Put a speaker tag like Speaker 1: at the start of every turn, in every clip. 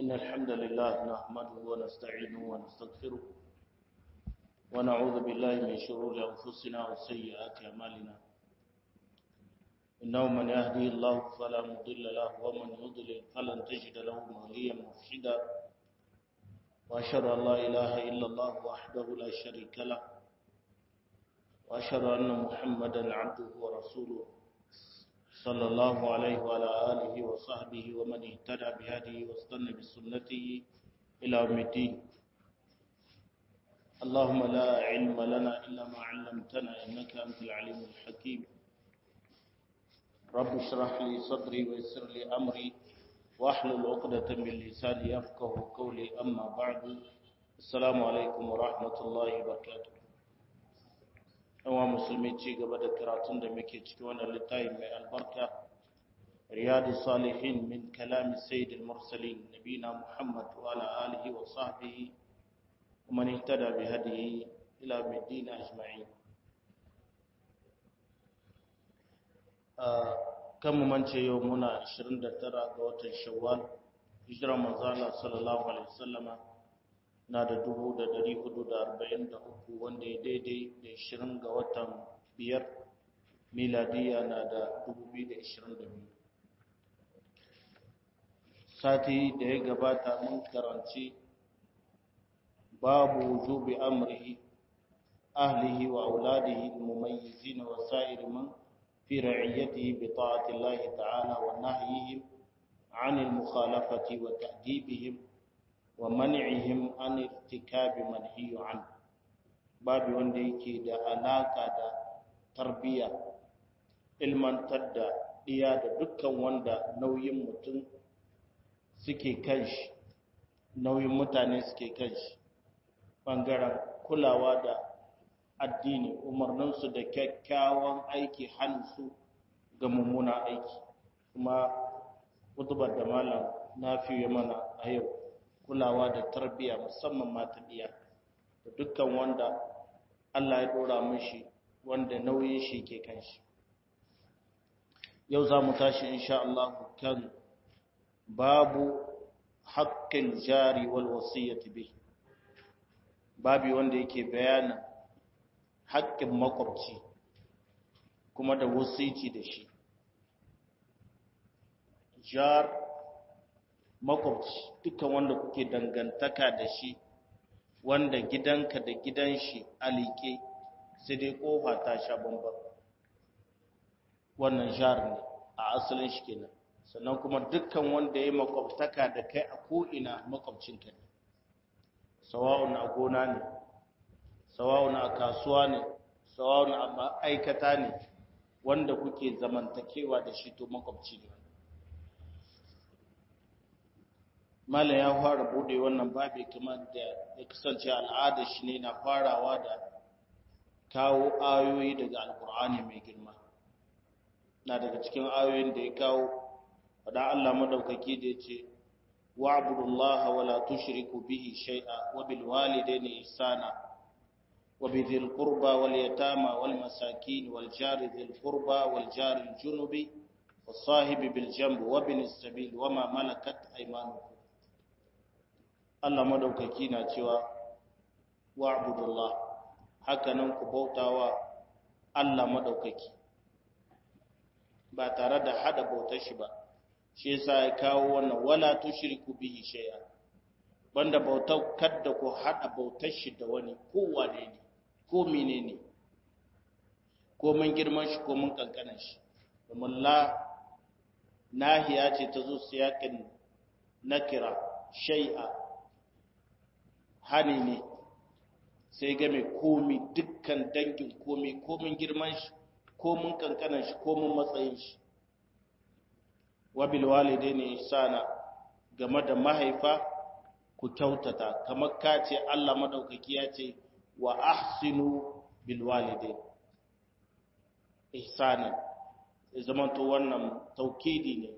Speaker 1: إن الحمد لله نحمده ونستعينه ونستغفره ونعوذ بالله من شرور أنفسنا وسيئات أعمالنا إنه من يهدي الله فلا مضل له ومن يضلل فلن تجد له وليا مرشدا وأشهد أن لا إله إلا الله وحده لا شريك له وأشهد أن محمدا عبده ورسوله صلى الله عليه وعلى آله وصحبه ومن اهتدى بهديه واستنى بسنته إلى يوم الدين اللهم لا علم لنا إلا ما علمتنا إنك أنت العليم الحكيم رب اشرح لي صدري ويسر لي أمري واحلل عقدة من لساني يفقه قولي أما بعد السلام عليكم ورحمة الله وبركاته yawa musulmi ci gaba da karatun da muke ciki wannan littafi mai albarka riyadu salihin min kalami sayyidil mursalin nabina muhammad wa ala alihi wa sahbihi wa man ihtada bi hadihi ila middin ajma'in kan mu mance yau muna 29 ga watan shawwal hijira manzo Allah sallallahu alaihi wasallama na da dubu da dari hudu da arba'in da uku wanda ya daidai da ishirin ga watan biyar miladiya na da dubu biyu da ishirin da biyu sati da ya gabata mun karanci babu wujubi amrihi ahlihi wa auladihi mumayyizin wa sa'ir man fi ra'iyatihi bi ta'ati Allah ta'ala wa nahyihim 'anil mukhalafati wa ta'dibihim wa man'ihim an irtikabi manhiyu an babu wanda yake da alaka da tarbiya ilmantar da iya da dukkan wanda nauyin mutum suke kanshi nauyin mutane suke kanshi bangaren kulawa da addini umarninsu da kyakkyawan aiki hannunsu ga mummuna aiki kuma kutubar da malam na fiye mana a yau kulawa da tarbiyya musamman mata diya da dukkan wanda Allah ya dora mishi wanda nauyin shi ke kan shi yau za mu tashi insha Allah kan babu haƙƙin jari wal wasiyyati bi babu wanda yake bayanin haƙƙin makwabci kuma da wasici da shi jar makwabci dukkan wanda kuke dangantaka da shi wanda gidanka da gidan shi alike sai dai kofa ta sha bambam wannan jar ne a asalin shi kenan sannan kuma dukkan wanda ya makwabtaka da kai a ko'ina makwabcinka ne sawa'un a gona ne sawa'un a kasuwa ne sawa'un a ma'aikata ne wanda kuke zamantakewa da shi to makwabci ne Malam ya fara bude wannan babi kamar da ya kasance al'ada shi ne na farawa da kawo ayoyi daga alkur'ani mai girma na daga cikin ayoyin da ya kawo faɗa Allah madaukaki da ya ce wa'budullaha wa la tushriku bihi shay'a wa bil walidayni ihsana wa bi dhil qurba wal yatama wal masakin wal jari dhil qurba wal jari al junubi was sahibi bil janbi wa bin sabil wa ma malakat aymanukum Allah madaukaki na cewa wa'budullah hakanan ku bautawa Allah madaukaki ba tare da hada bautar shi ba shi yasa ya kawo wannan wala tushriku bihi shay'a banda bautar kadda ku hada bautar shi da wani ko wane ne ko menene ko mun girman shi ko mun kankanan shi domin la nahiya ce ta zo siyakin nakira shay'a hani ne sai game komi dukkan dangin komi komin girman shi komin kankanan shi komin matsayin shi wabil walidaini ihsana game da mahaifa ku kyautata kamar ka ce Allah madaukaki ya ce wa ahsinu bil walidain ihsana zamanto wannan taukidi ne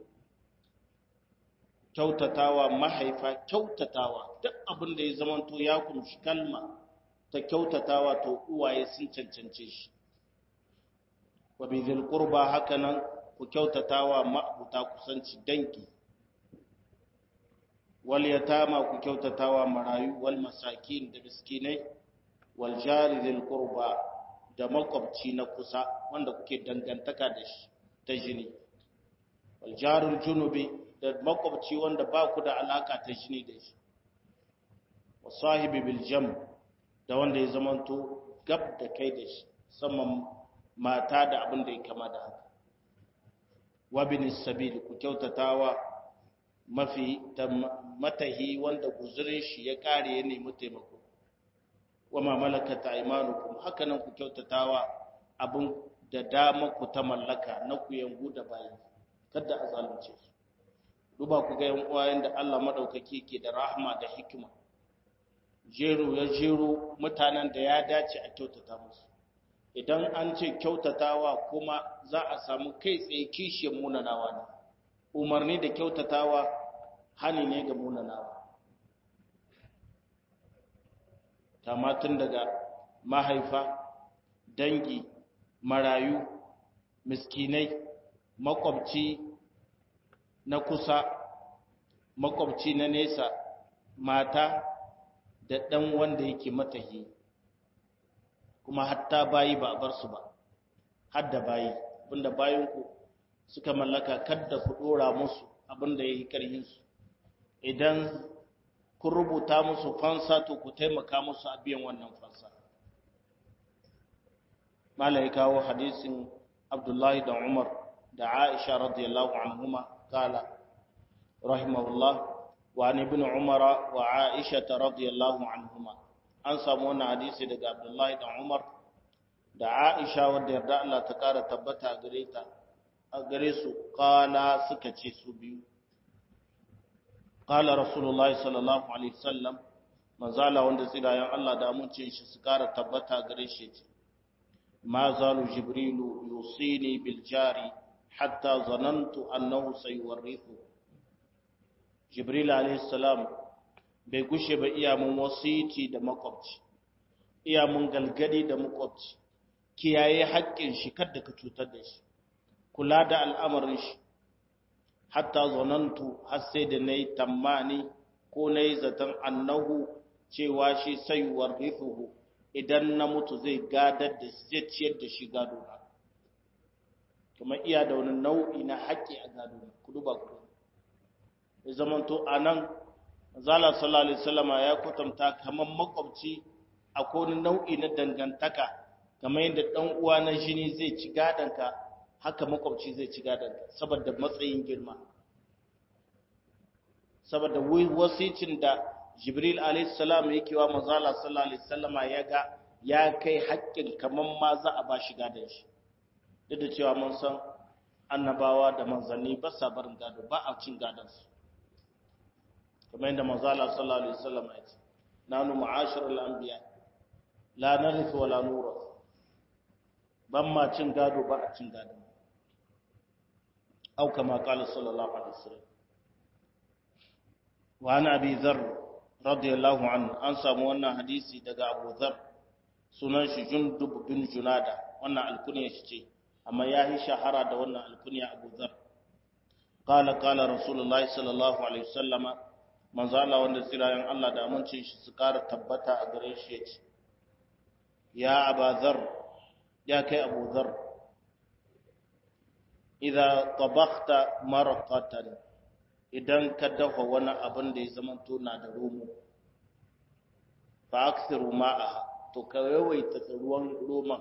Speaker 1: kyautatawa mahaifa kyautatawa duk abin da ya zamanto ya kumshi kalma ta kyautatawa to uwaye sun cancance shi wa bizil qurba hakanan ku kyautatawa ma'abuta kusanci dangi wal yatama ku kyautatawa marayu wal masakin da miskinai wal jari dhil qurba da makwabci na kusa wanda kuke dangantaka da shi ta jini wal jarul junubi da makwabci wanda ba ku da alaka ta jini da shi wa sahibi bil jam da wanda ya zamanto gab da kai da shi saman mata da abin da ya kama da haka wa bin sabil ku kyautatawa mafi matahi wanda guzurin shi ya kare ya nemi taimako wa ma malakata aymanukum haka nan ku kyautatawa abin da dama ku ta mallaka na ku yangu da bayi kada a zalunce su duba ku ga yan uwayen da Allah madaukaki ke da rahma da hikima jero ya jero mutanen da ya dace a kyautata musu idan an ce kyautatawa kuma za a samu kai tsaye kishiyar munanawa ne umarni da kyautatawa hani ne ga munanawa tamatin daga mahaifa dangi marayu miskinai makwabci na kusa makwabci na nesa mata da ɗan wanda yake matahi kuma hatta bayi ba a bar su ba hadda bayi abinda bayinku suka mallaka kadda ku ɗora musu abinda ya yi ƙarhinsu idan kun rubuta musu fansa to ku taimaka musu a biyan wannan fansa malai kawo hadisin abdullahi da umar da aisha radiyallahu anhuma kala rahimahullah wa an ibn umara wa aisha radiyallahu anhuma an samu wannan hadisi daga abdullahi da umar da aisha wadda yarda Allah ta kara tabbata a gare ta a gare su kala suka ce su biyu qala rasulullahi sallallahu alaihi wasallam manzala wanda tsirayen Allah da amincin shi su kara tabbata gare shi ce ma zalu jibrilu yusini bil jari hatta zanantu annahu sayuwarrithu jibril alaihi salam bai gushe ba iya mun wasiti da makwabci iya mun galgadi da makwabci kiyaye haƙƙin shi kada ka cutar da shi kula da al'amarin shi hatta zonantu har sai da na yi tammani ko na yi zaton annahu cewa shi sayuwar rifuhu idan na mutu zai gadar da zai ciyar da shi gado na kuma iya da wani nau'i na haƙƙi a gado na kudu ba kudu ya zamanto a nan zala sallallahu alaihi wasallama ya kwatanta kamar makwabci akwai wani nau'i na dangantaka kamar yadda ɗan uwa na jini zai ci gadonka haka makwabci zai ci gadonka saboda matsayin girma saboda wasicin da jibril alaihissalam yake wa mazala sallallahu alaihi wasallama ya ga ya kai haƙƙin kamar ma za a ba shi gadon shi duk da cewa mun san annabawa da manzanni ba sa barin gado ba a cin gadonsu kamar yadda mazala sallallahu alaihi wasallama ya ce nanu ma'asharul anbiya la narithu wa la nurath ban ma cin gado ba a cin gado au kama kala sallallahu alaihi wasallam wa ana abi dharr radiyallahu anhu an samu wannan hadisi daga Abu Dharr sunan shi Jundub bin Junada wannan alkunya shi ce amma ya yi shahara da wannan alkunya Abu Dharr qala qala rasulullahi sallallahu alaihi wasallama manzo Allah wanda tsirayen Allah da amincin shi su kara tabbata a gare shi yace ya Abu Dharr ya kai Abu Dharr idza tabakhta marqatan idan ka dafa wani abin da ya zama na da romo fa aksiru ma'a to ka yawaita ruwan roman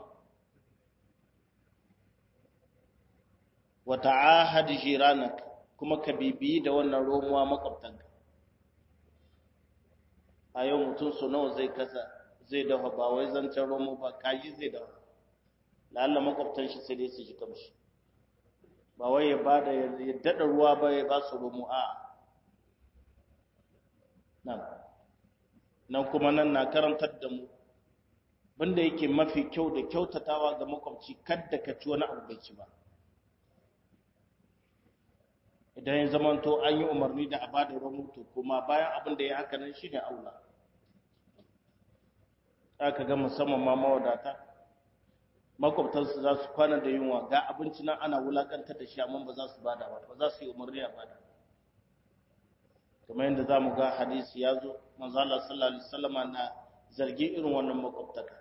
Speaker 1: wa ta'ahad jiranak kuma ka bibiyi da wannan romuwa makwabtanka a yau mutum su nawa zai kasa zai dafa ba wai zancen romo ba kaji zai dafa lalla makwabtan shi sai dai su ji kamshi ba wai ya ba da ya daɗa ruwa ba ya ba su rumu a nan nan kuma nan na karantar da mu banda yake mafi kyau da kyautatawa ga makwabci kadda ka ci wani abu bai ci ba idan ya zamanto an yi umarni da a ba da ruwan to kuma bayan abin da ya haka nan shi ne aula aka ga musamman ma mawadata makwabtansu za su kwana da yunwa ga abinci nan ana wulakantar da shi amma ba za su bada ba ba za su yi umarni a bada kamar yadda za mu ga hadisi ya zo manzala sallallahu alaihi wasallama na zargi irin wannan makwabtaka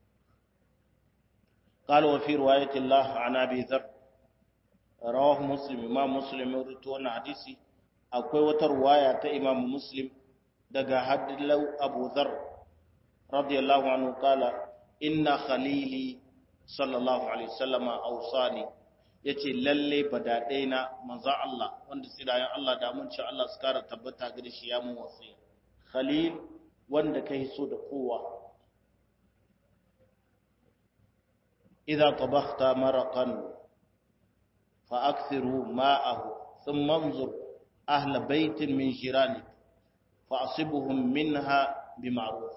Speaker 1: قال وفي رواية الله عن أبي ذر رواه مسلم إمام مسلم يرتون حديثي أكوي وترواية إمام مسلم دقا حد لو أبو ذر رضي الله عنه قال إن خليلي صلى الله عليه وسلم أوصاني yace lalle badaɗaina manzo Allah wanda sirayen Allah da mun ci Allah su kara tabbata gare shi ya mun wasiya khalil wanda kai so da kowa إذا طبخت مرقا فأكثروا ماءه ثم انظر أهل بيت من جيرانك فأصبهم منها بمعروف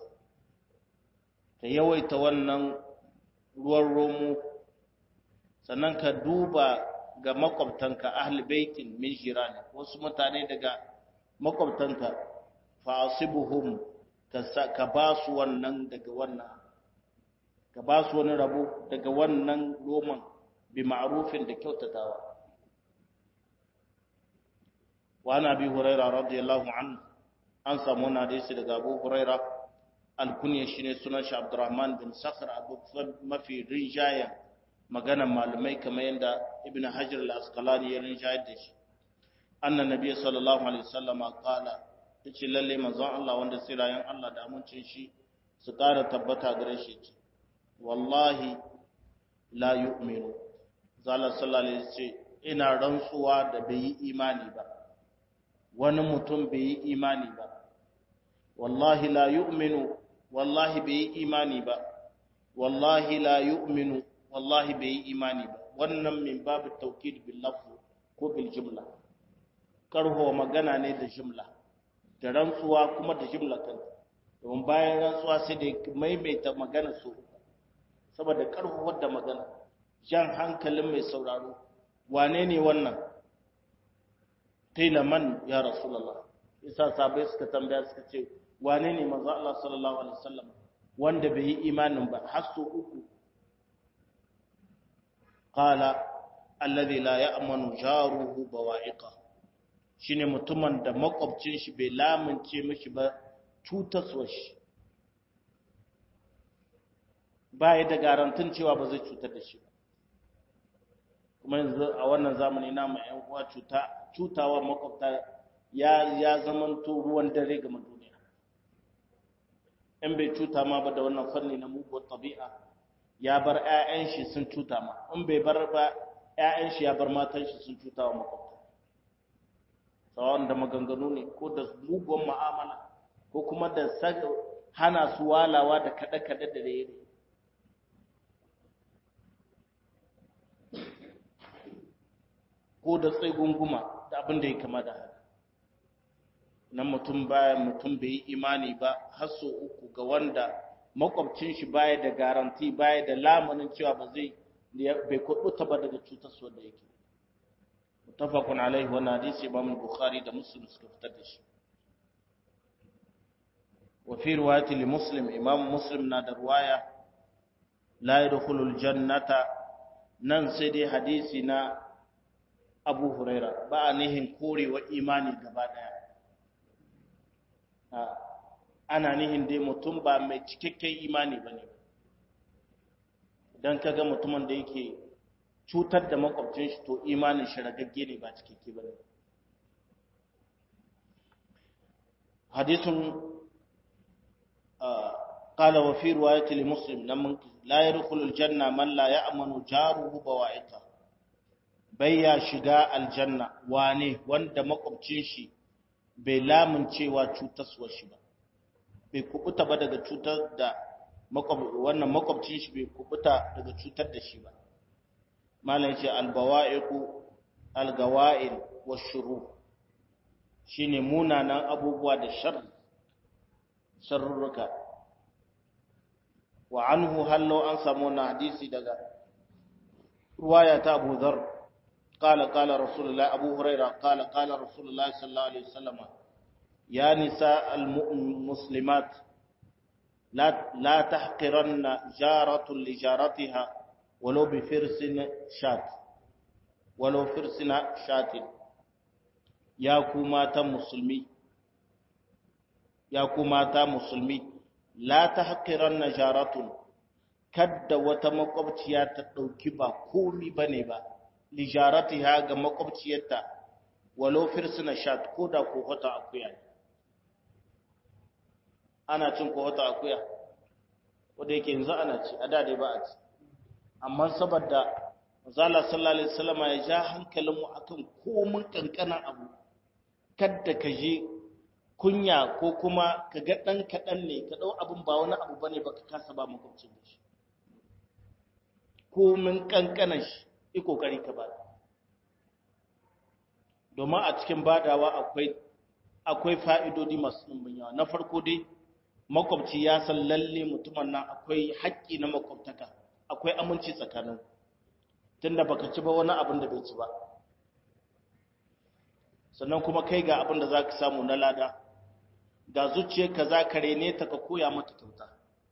Speaker 1: كيوي تونن ruwan romo sannan ka duba ga makwabtanka ahli baitin min jirani wasu mutane daga makwabtanka fa asibuhum ka ba su wannan daga wannan ka ba su wani rabo daga wannan roman bi ma'rufin da kyautatawa wa na bi huraira radiyallahu an an samu wani hadisi daga abu huraira alkunya shine sunan shi abdurrahman bin sakhr abu mafi rinjaya maganan malumai kamar yadda ibn hajar al-asqalani ya rinjayar da shi anna nabiyyi sallallahu alaihi wasallam qala yace lalle manzon Allah wanda sirayen Allah da amincin shi su ƙara tabbata gare shi ce wallahi la yu'minu zala sallallahu alaihi ce ina rantsuwa da bai yi imani ba wani mutum bai yi imani ba wallahi la yu'minu wallahi bai yi imani ba wallahi la yu'minu wallahi bai yi imani ba wannan min babu tawkid bil lafz ko bil jumla karho magana ne da jumla da rantsuwa kuma da jumla kanta domin bayan rantsuwa sai da maimaita magana su saboda karfafar da magana jan hankalin mai sauraro wane ne wannan man ya rasulullah isa sabai suka tambaya suka ce wane ne manzo Allah sallallahu alaihi wasallam wanda bai yi imanin ba har su uku qala alladhi la ya'manu jaruhu bawa'iqa shine mutumin da makwabcin shi bai lamunce mishi ba cutaswa shi baya da garantin cewa ba zai cutar da shi kuma yanzu a wannan zamani na mu ƴan uwa cuta cutawa makwabta ya ya zamanto ruwan dare ga duniya in bai cuta ma ba da wannan fanni na muguwar tabi'a ya bar ƴaƴan shi sun cuta ma in bai bar ba ƴaƴan shi ya bar matan shi sun cuta wa makwabta tsawon da maganganu ne ko da muguwar mu'amala ko kuma da hana su walawa da kaɗe-kaɗe da raye ko da gunguma da abin da ya kama da haka nan mutum baya mutum bai yi imani ba har so uku ga wanda makwabcin shi baya da garanti baya da lamunin cewa ba zai bai kubuta ba daga cutar su da yake mutafakun alaihi wa hadisi imam bukhari da muslim suka fitar da shi wa fi riwayati li muslim imam muslim na da riwaya la yadkhulul jannata nan sai dai hadisi na abu huraira ba a nihin korewa imani gaba daya ana nihin dai mutum ba mai cikakken imani ba ne don kaga mutumin da yake cutar da makwabcin shi to imanin shi ragagge ne ba cikakke ba ne hadisun قال وفي رواية لمسلم لمن لا يدخل الجنة من لا يأمن جاره بوائقه bayya shiga aljanna wane wanda makwabcin shi bai lamuncewa cutaswar shi ba bai kubuta ba daga cutar da wannan makwabcin shi bai kubuta daga cutar da shi ba malam ce albawa'iqu algawa'il washuru shine munanan abubuwa da shar sharruka wa anhu hallo an samu na hadisi daga ruwaya ta Abu Dharr قال قال رسول الله أبو هريرة قال قال رسول الله صلى الله عليه وسلم يا نساء المسلمات لا لا تحقرن جارة لجارتها ولو بفرس شات ولو فرس شات يا كوما مسلمي ya kuma ta musulmi la tahqiran najaratun kadda wata makwabciya ta dauki ba komi bane ba lijaratiha ga makwabciyarta walau firsuna shat ko da ko hota akuya ana cin ko hota akuya wanda yake yanzu ana ci a da dai ba a ci amma saboda Mazala sallallahu alaihi wasallam ya ja hankalinmu akan komun kankanan abu kadda ka je kunya ko kuma ka ga dan kadan ne ka dau abun ba wani abu bane baka kasa ba makwabcin da shi komun kankanan shi yi kokari ka ba domin a cikin badawa akwai akwai fa'idodi masu ɗumbin yawa na farko dai makwabci ya san lalle mutumin nan akwai haƙƙi na makwabtaka akwai aminci tsakanin tunda baka ci ba wani abin da bai ci ba sannan kuma kai ga abin da za ka samu na lada ga zuciyarka za ka rene ta ka koya mata kyauta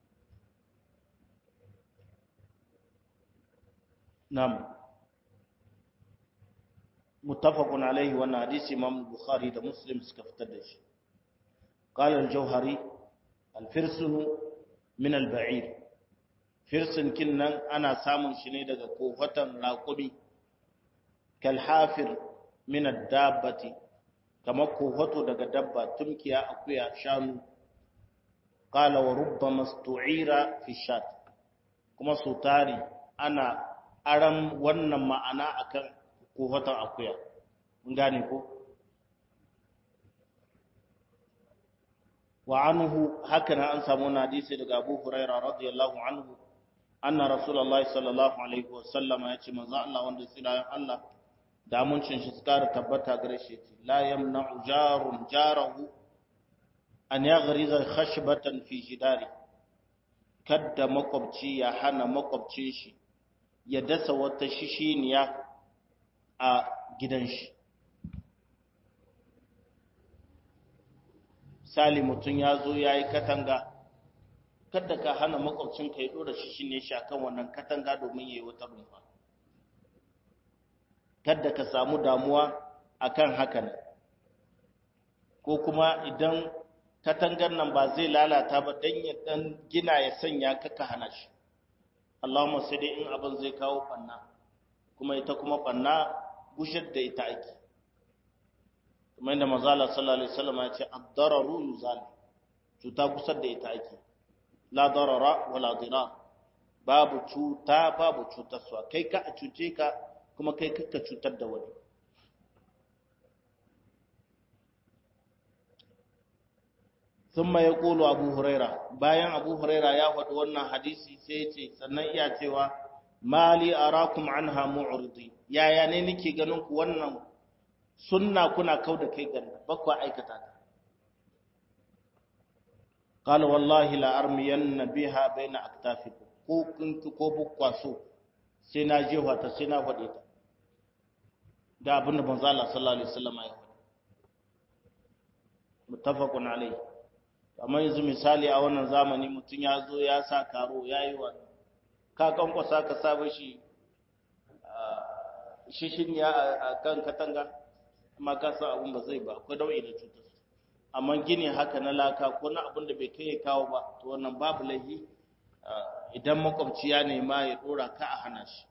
Speaker 1: nam muttafaqun alaihi wannan hadisi imam bukhari da muslim suka fitar da shi qala al-jawhari al-firsun min al-ba'ir firsin kinnan ana samun shi ne daga kofatan raƙumi kalhafir min ad-dabbati kamar kofato daga dabba tumkiya akuya shanu qala wa rubbama stu'ira fi shat kuma su tari ana aran wannan ma'ana akan kofatan akuya mun gane ko wa anhu haka an samu hadisi daga Abu Hurairah radiyallahu anhu anna rasulullahi sallallahu alaihi wasallam ya ce manzo Allah wanda tsirayen Allah da amincin shi suka tabbata gare shi la yamna'u jarun jarahu an yaghriza khashbatan fi jidari kadda makwabci ya hana makwabcin shi ya dasa wata shishiniya a gidan shi misali mutum ya zo ya yi katanga kada ka hana makwabcinka ya ɗora shi shine shi akan wannan katanga domin ya yi wata rumfa kada ka samu damuwa akan hakan ko kuma idan katangar nan ba zai lalata ba dan ya dan gina ya sanya ka ka hana shi Allahumma sai dai in abin zai kawo banna kuma ita kuma banna gushar da ita ake kuma inda manzo Allah sallallahu alaihi wasallam ya ce ad-dararu yuzal cuta gusar da ita ake la darara wala dirar babu cuta babu cutarwa kai ka a cuce ka kuma kai ka cutar da wani ثم يقول أبو هريرة bayan Abu Huraira ya faɗi wannan hadisi sai ya ce sannan iya cewa mali arakum anha mu'ridi yaya ne nake ganin ku wannan sunna kuna kauda kai ganda ba ku aikata ta قال والله لا أرمين بها بين أكتافكم ko kun ki ko bukwa so sai na jefa ta sai na faɗe ta da abin da manzo Allah sallallahu alaihi wasallam ya faɗi muttafaqun alaihi amma yanzu misali a wannan zamani mutum ya zo ya sa karo ya yi wa ka kankwasa ka saba shi shishin ya a kan katanga amma ka san abin ba zai ba akwai dau'i da cutar amma gini haka na laka ko na abin da bai kai ya kawo ba to wannan babu laifi idan makwabci ya nema ya dora ka a hana shi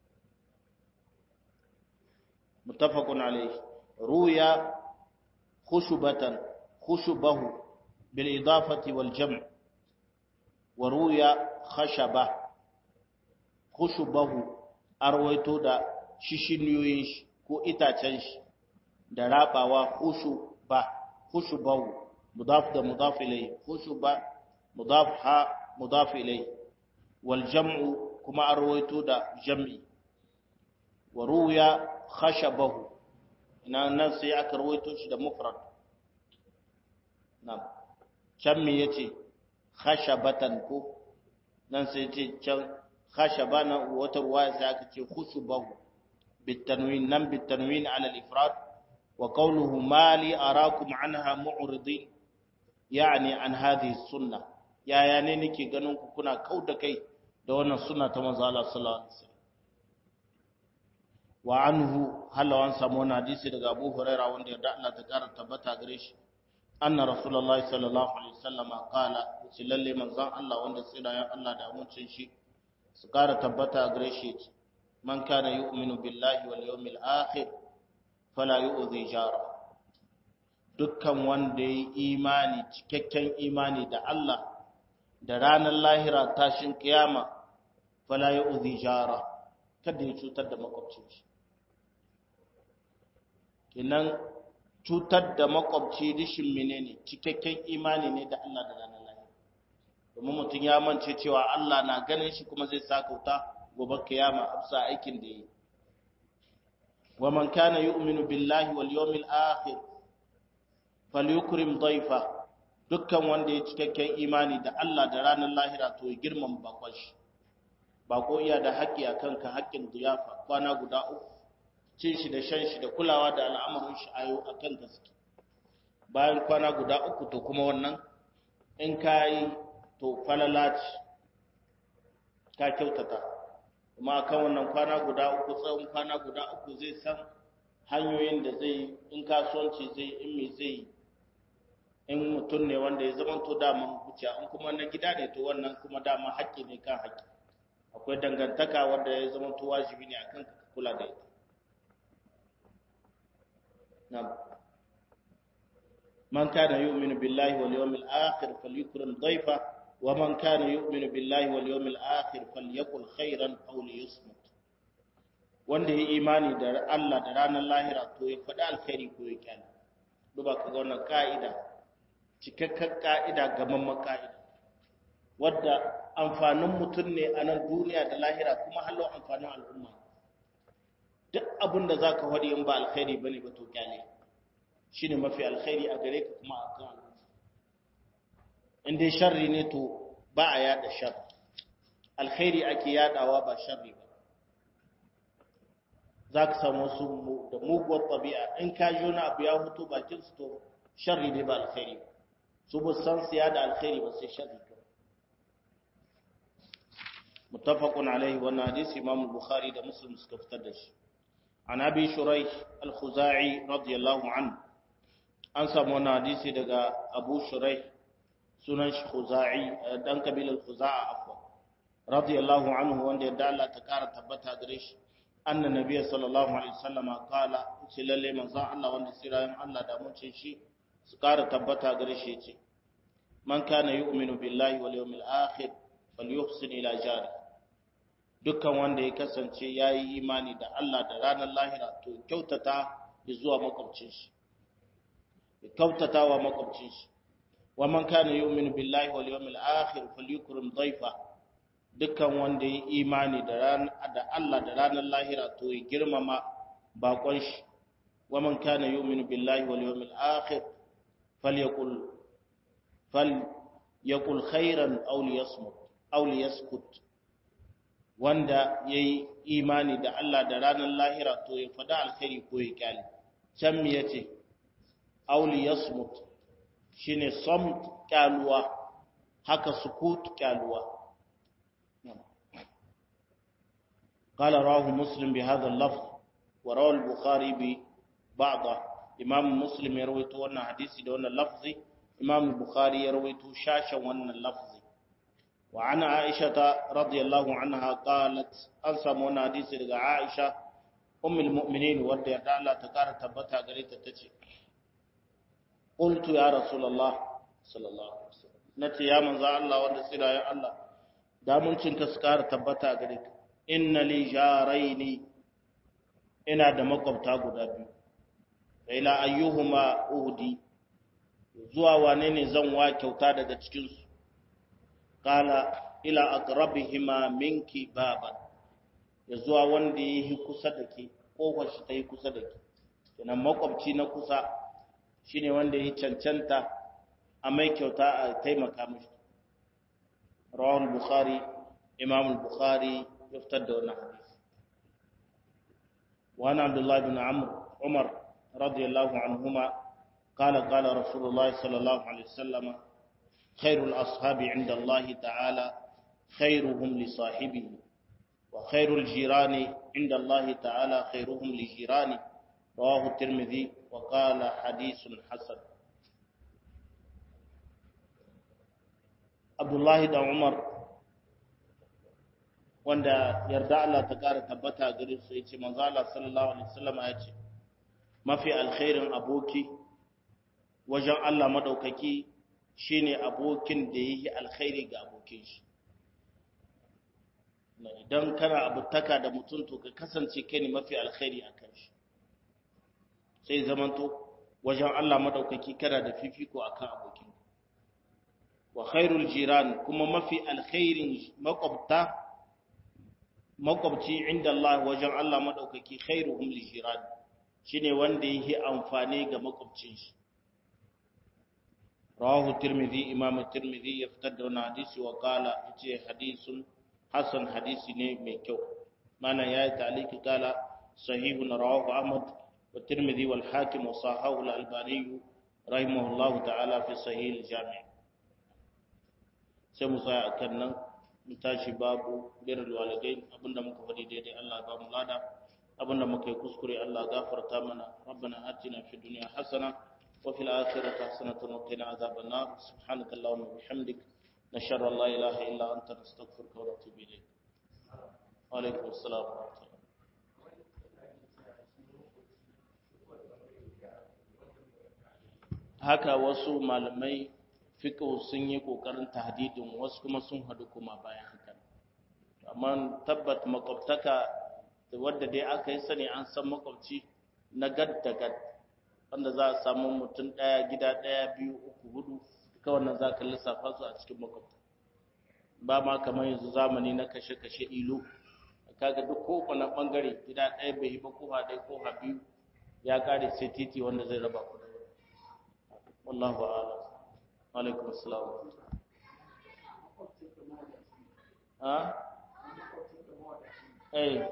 Speaker 1: muttafaqun alayhi ruya khushubatan khushubahu bil idafati wal jam' wa ruya khashaba khushubahu arwaito da shishiniyoyin shi ko itacen shi da rabawa khushuba khushubahu mudaf da mudaf ilayhi khushuba mudaf ha mudaf ilayhi wal jam'u kuma arwaito da jam'i wa ruya khashabahu ina nan sai aka rawaito shi da mufrad na'am can me yace khashabatan ko nan sai yace can khashabana wata ruwaya sai aka ce khushubahu bitanwin nan bitanwin ala al-ifrad wa qawluhu ma li arakum anha mu'ridin yani an hadhihi sunnah yaya ne nake ganin ku kuna kauda kai da wannan sunna ta manzo Allah sallallahu alaihi wasallam wa anhu halawan samu wani hadisi daga Abu Huraira wanda ya Allah ta kara tabbata gare shi anna rasulullahi sallallahu alaihi wasallam qala shi lalle manzon Allah wanda tsirayen Allah da amincin shi su kara tabbata gare shi man kana yu'minu billahi wal yawmil akhir fala yu'dhi jara dukkan wanda ya imani cikakken imani da Allah da ranar lahira tashin kiyama fala yu'dhi jara kada ya cutar da makwabcin shi kinan cutar da makwabci rishin menene cikakken imani ne da Allah da ranar lahira domin mutum ya mance cewa Allah na ganin shi kuma zai sakauta gobe kiyama afsa aikin da yi wa man kana yu'minu billahi wal yawmil akhir falyukrim dayfa dukkan wanda ya cikakken imani da Allah da ranar lahira to ya girmama bakon shi bako iya da haƙƙi akan ka haƙƙin ziyafa kwana guda uku cin shi da shan shi da kulawa da al'amarin shi ayo akan gaske bayan kwana guda uku to kuma wannan in ka yi to falalaci ka kyautata kuma akan wannan kwana guda uku tsawon kwana guda uku zai san hanyoyin da zai in kasuwanci zai in me zai in mutum ne wanda ya zama to daman huce in kuma na gida ne to wannan kuma dama haƙƙi ne kan haƙƙi akwai dangantaka wanda ya zama to wajibi ne akan ka kula da ita na'am man kana yu'minu billahi wal yawmil akhir falyukrim dayfa wa man kana yu'minu billahi wal yawmil akhir falyakul khairan aw liyasmut wanda ya imani da Allah da ranar lahira to ya faɗi alkhairi ko ya kyale duba ka ga wannan ka'ida cikakken ka'ida gamamman ka'ida wadda amfanin mutum ne a nan duniya da lahira kuma hallo amfanin al'umma duk abin da za ka faɗi in ba alkhairi ba ne ba to kyale shi ne mafi alkhairi a gare ka kuma a kan al'umma in dai sharri ne to ba a yada shar alkhairi ake yadawa ba sharri ba za ka samu wasu da muguwar ɗabi'a in ka ji wani abu ya hutu bakin su to sharri ne ba alkhairi ba su ba san su yada alkhairi ba sai sharri ba muttafaqun alaihi wannan hadisi imam bukhari da muslim suka fitar da shi an abi shuraih al-khuzai radiyallahu anhu an samu wannan hadisi daga abu shuraih sunan shi khuzai dan kabilar khuza'a afwa radiyallahu anhu wanda yadda Allah ta kara tabbata gare shi anna nabiyyi sallallahu alaihi wasallama qala ce lalle manzo Allah wanda sirayen Allah da mun ce shi su kara tabbata gare shi ce man kana yu'minu billahi wal yawmil akhir falyuhsin ila jari dukkan wanda ya kasance yayi imani da Allah da ranar lahira to kyautata zuwa makwabcin shi kyautata wa makwabcin shi wa man kana yu'minu billahi wal yawmil akhir falyukrim dhayfa dukkan wanda ya imani da ran da Allah da ranar lahira to ya girmama bakon shi wa man kana yu'minu billahi wal yawmil akhir falyakul fal yaqul khairan aw liyasmut aw liyaskut wanda yayi imani da Allah da ranar lahira to ya fada alkhairi ko ya kyale can me yace aw liyasmut shine samt kyaluwa haka sukut kyaluwa قال رواه مسلم بهذا اللفظ وروى البخاري ببعضه امام مسلم يروي wannan hadisi da wannan lafzi imam bukhari ya rawaito shashan wannan lafzi wa ana aisha radiyallahu anha qalat an samu wannan hadisi daga aisha ummul mu'minin wanda ya Allah ta kara tabbata gare ta tace qultu ya rasulullah sallallahu alaihi wasallam nace ya manzo Allah wanda tsira ya Allah da mun cinka su kara tabbata gare ka inna li jaraini ina da makwabta guda biyu ila ayyuhuma uhdi zuwa wane ne zan wa kyauta daga cikin su kala ila aqrabihima minki baban ya zuwa wanda yi kusa da ke kofar shi ta yi kusa da ke kenan makwabci na kusa shine wanda yi cancanta a mai kyauta a taimaka mishi rawal bukhari imam bukhari ya fitar da wannan hadisi وعن عبد الله بن عمرو عمر رضي الله عنهما قال قال رسول الله صلى الله عليه وسلم خير الأصحاب عند الله تعالى خيرهم لصاحبه وخير الجيران عند الله تعالى خيرهم لجيرانه رواه الترمذي وقال حديث حسن abdullahi da umar wanda yarda Allah ta ƙara tabbata gare su yace manzo Allah sallallahu alaihi wasallam ya ce mafi alkhairin aboki wajen Allah madaukaki shine abokin da yake alkhairi ga abokin shi idan kana abutaka da mutum to ka kasance kai ne mafi alkhairi a kan shi sai zamanto wajen Allah madaukaki kana da fifiko akan abokin wa khairul jiran kuma mafi alkhairin makwabta makwabci inda Allah wajen Allah madaukaki khairuhum li jiran shine wanda yake amfani ga makwabcin shi rawahu tirmidhi imam tirmidhi ya fitar da wannan hadisi wa qala yace hadisun hasan hadisi ne mai kyau mana yayi taliki kala sahihun rawahu ahmad wa tirmidhi wal hakim wa sahahu al albani rahimahullahu ta'ala fi sahih al jami' sai mu tsaya akan nan mu tashi babu birrul walidain abinda muka faɗi daidai Allah ba mu lada abinda muka yi kuskure Allah gafarta mana rabbana atina fid dunya hasana wa fil akhirati hasanatan wa qina adhaban nar subhanakallahumma wa bihamdika نشهد أن لا إله إلا أنت نستغفرك ونتوب إليك وعليكم السلام ورحمة الله haka wasu malamai fiqh sun yi kokarin tahdidin wasu kuma sun hadu kuma bayan haka amma tabbat makwabtaka da wanda dai aka yi sani an san makwabci na gad da gad wanda za a samu mutum ɗaya gida ɗaya biyu uku hudu duka wannan za ka lissafa su a cikin makwabta ba ma kamar yanzu zamani na kashe-kashe ilo kaga duk kowane bangare gida ɗaya bai yi ba koha ɗaya koha biyu ya kare sai titi wanda zai raba ku da wallahu a'lam alaikum assalam ha eh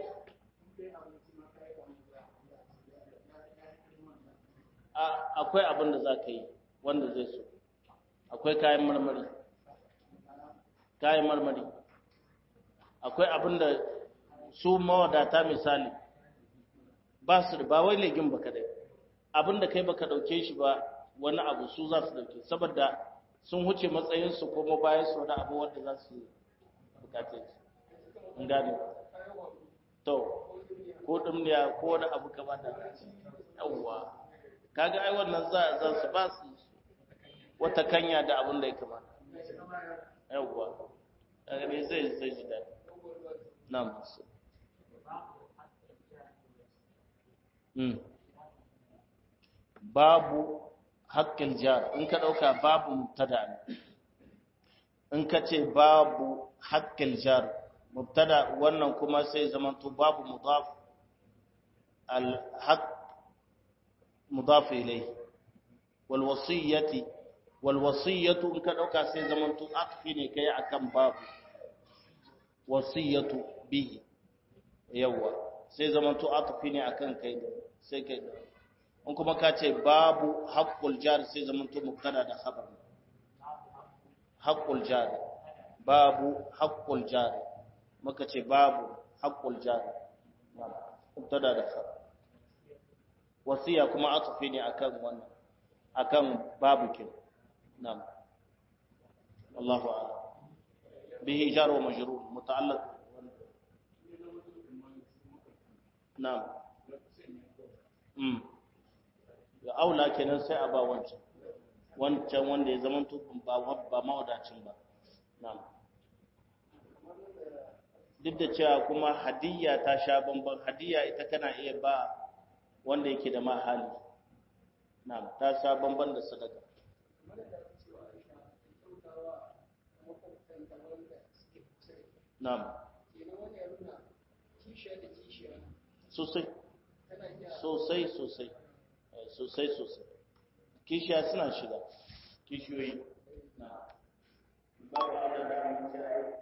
Speaker 1: akwai abin da za ka yi wanda zai so akwai kayan marmari kayan marmari akwai abin da su mawadata misali ba su da ba wai legin baka dai abin da kai baka dauke shi ba wani abu su za su dauke saboda sun huce matsayinsu kuma bayan su wani abu wanda za su bukate su in gane to ko dumniya ko wani abu kama da yawwa kaga ai wannan za za su ba su wata kanya da abin da ya kamata yawwa daga ne zai zai ji daɗi na masu babu haƙƙin jar in ka ɗauka babu mubtada ne in ka ce babu haƙƙin jar mubtada wannan kuma sai zamanto babu mudaf al-haqq mudaf ilayhi wal wasiyyati wal wasiyatu in ka dauka sai zamanto atfi ne kai akan babu wasiyatu bihi yawa sai zamanto atfi ne akan kai sai kai in kuma ka ce babu haqqul jar sai zamanto mubtada da khabar haqqul jar babu haqqul jar maka ce babu haqqul jar mubtada da khabar wasiya kuma atfi ne akan wannan akan babu kin نعم الله أعلم به جار ومجرور متعلق نعم امم ya aula kenan sai a ba wancan wancan wanda ya zama ba ba mawadacin ba na'am duk da cewa kuma hadiyya ta sha bamban hadiyya ita kana iya ba wanda yake da mahali na'am ta sha bamban da sadaka Na'am. Sosai. Sosai sosai. Sosai sosai. Kishiya suna shiga. Kishiyoyi. Na'am. Babu